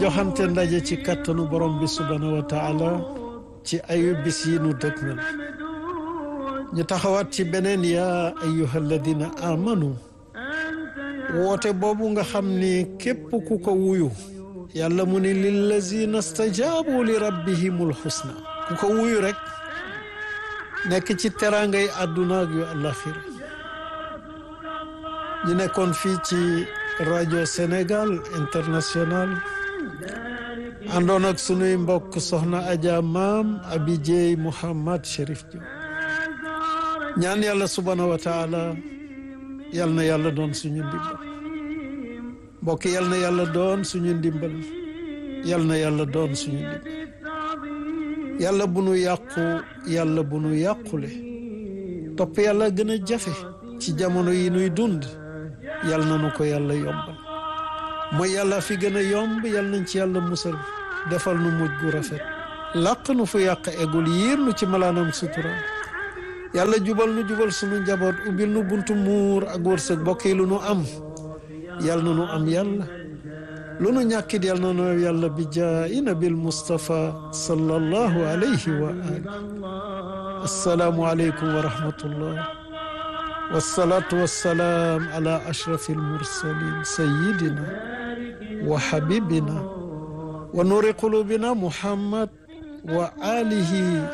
joxante ndaje ci kàttanu borom bi subhanahu wa taala ci ayu bis yi nu dëgmal ñu taxawaat ci beneen yaa ayyuha alladina amanu woote boobu nga xam ni képp ku ko wuyu yàlla mu ni lillazina stajaabu li rabbihimul xusna ku ko wuyu rek nekk ci teraangay àdduna ak yu àllaxira ñu nekkoon fii ci rajo Sénégal international àndoon ak sunuy mbokk soxna Adja maam Abi Dieye Mouhamad Chérif Diop ñaan yàlla subhanahu wa taala yal na yàlla doon suñu ndimbal mbokk yal na yàlla doon suñu ndimbal yal na yàlla doon suñu ndimbal yàlla bu nu yàqu yàlla bu nu yàqule topp yàlla gën a jafe ci jamono yi nuy dund yal na nu ko yàlla yombal mooy yàlla fi gën a yomb yal nañ ci yàlla musal defal nu mujj gu rafet làq nu fu yàq egul yiir nu ci malaanam sutura yàlla jubal nu jubal sunu njaboot ubbil nu buntu muur ak wërsëg bokk yi lu nu am yal na nu am yàlla lu nu ñàkkit yal na nu yàlla bi jaayi nabil Mustafa sallallahu alayhi wa ali assalaamu aleykum wa rahmatullah wasalaatu wasalaam ala ashrafi almursalin sayidina wa habibina wa nuri qulubina muhammad wa alihi